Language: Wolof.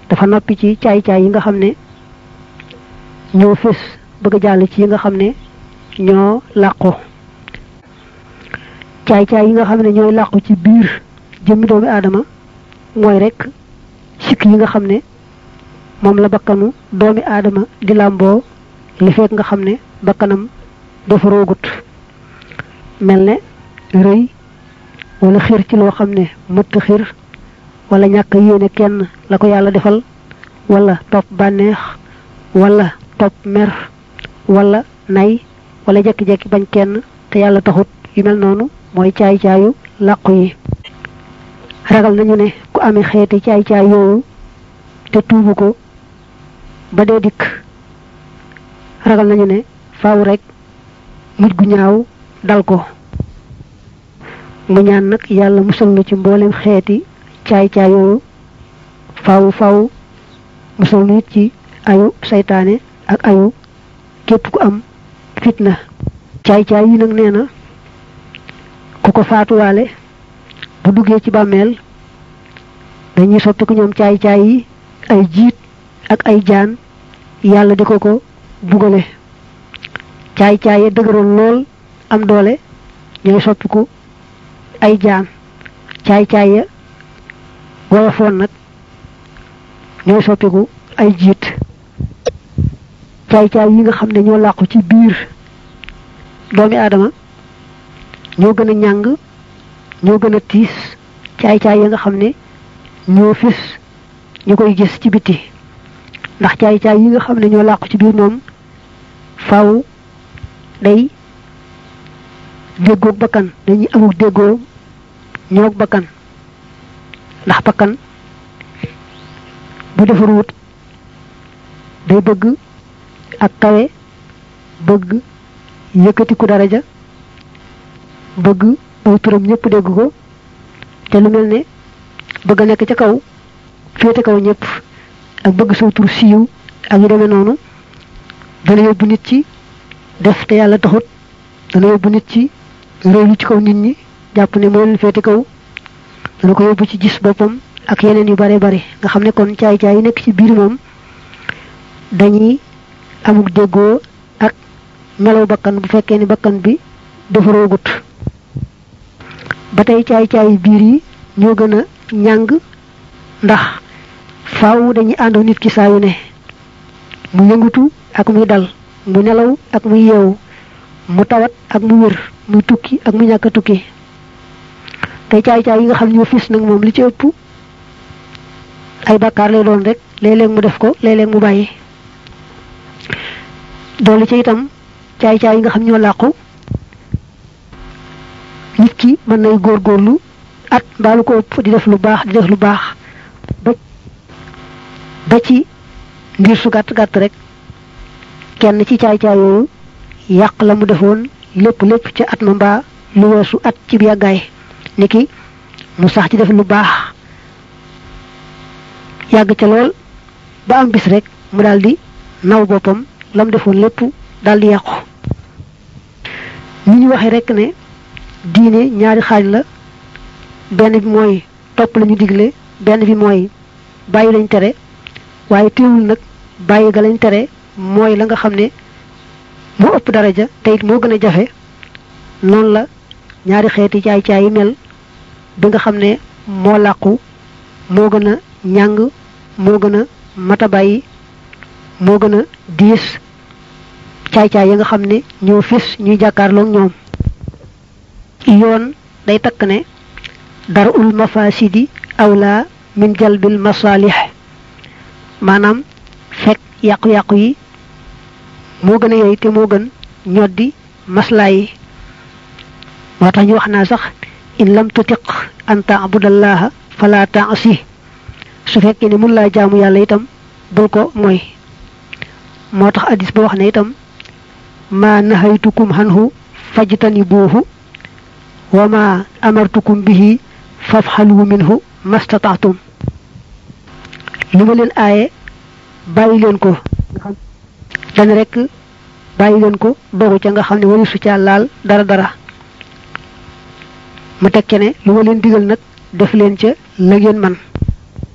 dafa noppi ci caay-caay yi nga xam ne ñoo fés bëgg a jàll ci yi nga xam ne ñoo làqu caay-caay yi nga xam ne ñooy làqu ci biir jëmmi doomi aadama mooy rek sikk yi nga xam ne moom la bakkanu doomi aadama di làmboo li fekk nga xam ne bakkanam dafa roogut mel ne rëy wala xir ci loo xam ne mëtt xir wala ñàkk yéene kenn la ko yàlla defal wala topp bànneex wala topp mer wala nay wala jekki-jekki bañ kenn te yàlla taxut yu mel noonu mooy caay-caayu làqu yi ragal nañu ne ku amee xeeti caay-caay yooyu te tuubu ko ba dee dikk ragal nañu ne faaw rek mujj gu ñaaw dal ko mu ñaan nag yàlla musal na ci mboolem xeeti caay-caay yooyu faaw faaw musal nu it ci ayu saytaane ak ayu képp ku am fitna caay-caay yi nag nee na ku ko faatuwaale bu duggee ci bàmmeel dañuy soppi ko ñoom caay-caay yi ay jiit ak ay jaan yàlla di ko ko bugale caay-caay ya dëgëroon lool am doole ñooy soppiku ay jaan caay-caay ya woyofoon nag ñooy soppiku ay jiit caay-caay yi nga xam ne ñoo làqu ci biir doomi aadama ñoo gën a ñàng ñoo gën a tiis caay-caay yi nga xam ne ñoo fis ñu koy gis ci biti ndax caay-caay yi nga xam ne ñoo làqu ci biir moom faaw day déggoog bakkan dañuy amul déggoo ñoog bakkan ndax bakkan bu defaruwut day bëgg ak kawe bëgg yëkkatiku daraja bëgg aw turam ñëpp dégg ko te lu mel ne bëgg a nekk ca kaw féete kaw ñëpp ak bëgg saw tur siiw ak yu demee noonu dana yóbbu nit ci def te yàlla taxut dana yóbbu nit ci réylu ci kaw nit ñi jàpp ne moo leen féete kaw dana ko yóbbu ci gis boppam ak yeneen yu bare bare nga xam ne kon caay-caay yi nekk ci biir moom dañuy amuk déggoo ak melaw bakkan bu fekkee ni bakkan bi dafa roogut ba tey caay-caay biir yi ñoo gën a ñàng ndax faaw dañuy àndoo nit ki saa yu ne mu yëngutu ak muy dal mu nelaw ak muy yeewu mu tawat ak mu wér muy tukki ak mu ñàkk a tukki tey caay-caay yi nga xam ñoo fis nag moom li ci ëpp ay bàkkaar lay doon rek léeg-léeg mu def ko léeg-léeg mu bàyyi doolu ci itam caay-caay yi nga xam ñoo làqu nit ki mën nay góorgóorlu at mbaalu ko ëpp di def lu baax di def lu baax ba ba ci ngir su gàtt gàtt rek kenn ci caay-caay yooyu yàq la mu defoon lépp lépp ca at ma mbaa lu weesu at ci yàggaay niki mu sax ci def lu baax yàgg ca lool ba am bis rek mu daldi naw boppam lam defoon lépp daldi yàqu ni ñu waxee rek ne diine ñaari xaaj la benn bi mooy topp lañu digle benn bi mooy bàyyi lañ tere waaye teewul nag bàyyi ga lañ tere mooy la nga xam ne moo ëpp daraja te it moo gën a jafe noonu la ñaari xeeti caay-caay yi mel bi nga xam ne moo làqu moo gën a ñàng moo gën a mata bàyyi moo gën a diis caay-caay yi nga xam ne ñoo fis ñuy jàkkaarloog ñoom yoon day takk ne dara ul mafasidi awla min jalbil masalih maanaam fekk yàqu-yàqu yi moo gën a yey te moo gën ñoddi maslaa yi moo tax ñu wax naa sax in lam tutiq an taabudallaha fala taasi su fekkee ne mun laa jaamu yàlla itam bul ko mooy moo tax addis ba wax ne itam ma nahaytukum hanhu fajtanibuhu wa ma amartukum bihi fafxalu minhu mastataatum li ma leen aaye bàyyi leen ko dana rek bàyyi leen ko dogu ca nga xam ne wari su ca laal dara dara mu teg ca ne lu ma leen digal nag def leen ca la ngeen man